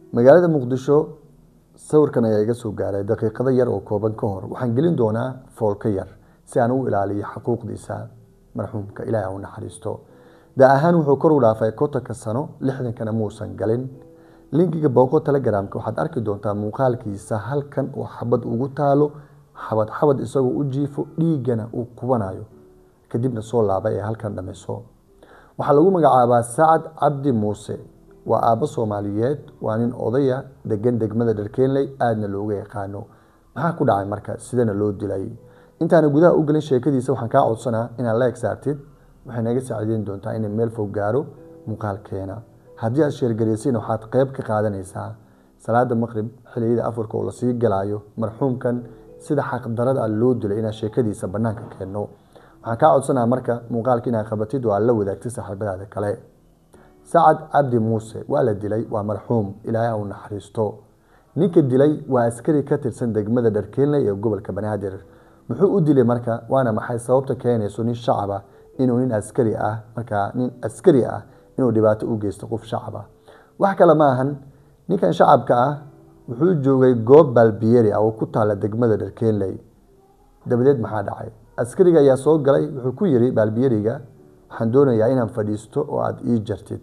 magaalada muqdisho sawirkan ayaa iga soo gaaray daqiiqado yar oo kooban ka hor waxaan gelin doonaa foolka yar si aan u ilaaliyo xuquuqdiisa marxuumka ilaah ha u naxariisto da ahaan wuxuu kor u dhaafay kontonka sano lixdankana muusan galin linkiga booqo telegramka waxaad arki doontaa muuqaalkiisa halkan oo xabad ugu taalo xabad xabad isagoo u jiifo dhiigana uu kubanayo kadibna soo laaba ee halkan dhamayso waxaa lagu magacaabaa sacad cabdi muuse waa aabbo soomaaliyeed waa nin odaya degan degmada dharkeenley aadna looga yaqaano maxaa ku dhacay marka sidana loo dilay intaana gudaha u gelin sheekadiisa waxaan kaa codsanaa inaad la egsaartid waxay naga saacideyn doontaa inay meel fog gaaro muuqaalkeena haddii aad sheergaraysayna waxaad qeyb ka qaadanaysaa salaada maqrib xiliyada afurka oo lasii galaayo marxuumkan sida xaqdarada loo dilay inaad sheekadiisa banaanka keenno waxaan kaa codsanaa marka muuqaalka inaad qabatid oo aad la wadaagtid saaxiibadaada kale sacad cabdi muuse waa la dilay waa marxuum ilaahay u naxariisto ninka dilay waa askari ka tirsan degmada dharkeenley ee gobolka banaadir muxuu u dilay marka waana maxay sababta keenayso nin shacaba inuu nin askari ah markaa nin askari ah inuu dhibaato u geysto qof shacaba wax kale ma ahan ninkan shacabka ah wuxuu joogay goob baalbiyeri ah oo ku taala degmada dharkeenley dabadeed maxaa dhacay askariga ayaa soo galay wuxuu ku yiri baalbiyeriga waxaan doonayaa inaan fadhiisto oo aada ii jartid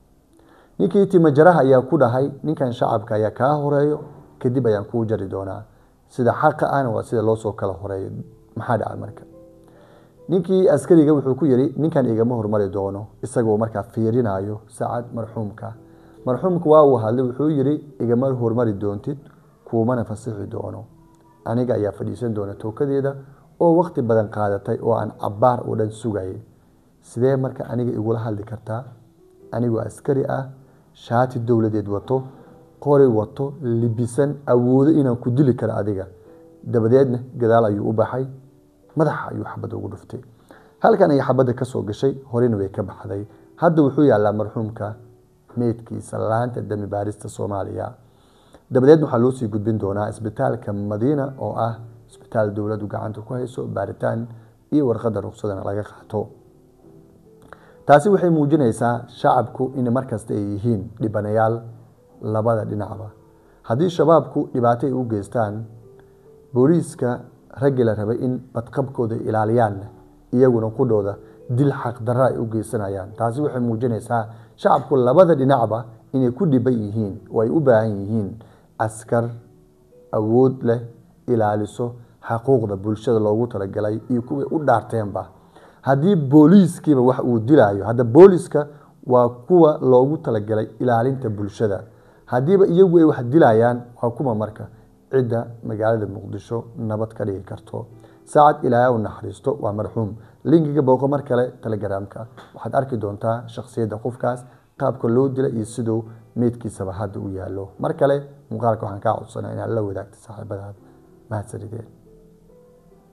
ninkii timajaraha ayaa ku dhahay ninkan shacabka ayaa kaa horeeyo kadib ayaan kuu jari doonaa sida xaqa ahna waa sida loosoo kala horeeyo maxaa dhacay marka ninkii askariga wuxuu ku yiri ninkan igama hormari doono isagoo markaa fiirinayo sacad marxuumka marxuumka waa uu hadlay wuxuu yiri igama hormari doontid kuumana fasixi doono aniga ayaa fadhiisan doona tookadeeda oo waqti badan qaadatay oo aan cabaar oo dhan sugayay sidee marka aniga igula hadli kartaa anigoo askari ah shaati dowladeed wato qori wato libisan awoodo inaan ku dili karo adiga dabadeedna gadaal ayuu u baxay madaxa ayuu xabadda ugu dhuftay halkan ayay xabadda ka soo gashay horena way ka baxday hadda wuxuu yaallaa marxuumka meydkiisa laanta dami baarista soomaaliya dabadeed waxaa loo sii gudbin doonaa isbitaalka madiina oo ah isbitaal dowladdu gacanta ku hayso baaritaan iyo warqadda ruqsadana laga qaato taasi waxay muujinaysaa shacabku in markasta ay yihiin dhibanayaal labada dhinacba haddii shabaabku dhibaato ay u geystaan booliiska raggii la rabay in badqabkooda ilaaliyaanna iyaguna qudhooda dil xaqdarra ay u geysanayaan taasi waxay muujinaysaa shacabku labada dhinacba inay ku dhiban yihiin oo ay u baahan yihiin askar awood leh ilaaliso xaquuqda bulshada loogu talagalay iyo kuway u dhaarteenba haddii booliiskiiba wax uu dilaayo hadda booliiska waa kuwa loogu talagalay ilaalinta bulshada haddiiba iyagu ay wax dilayaan waa kuma marka cidda magaalada muqdisho nabad ka dhigi karto saacad ilaahay u naxariisto waa marxuum linkiga booqo mar kale telegramka waxaad arki doontaa shakhsiyadda qofkaas qaabka loo dila iyo siduu meydkiisaba hadda u yaallo mar kale muuqaalka waxaan kaa codsanaa inaad la wadaagta saaxiibadaada mahadsanideen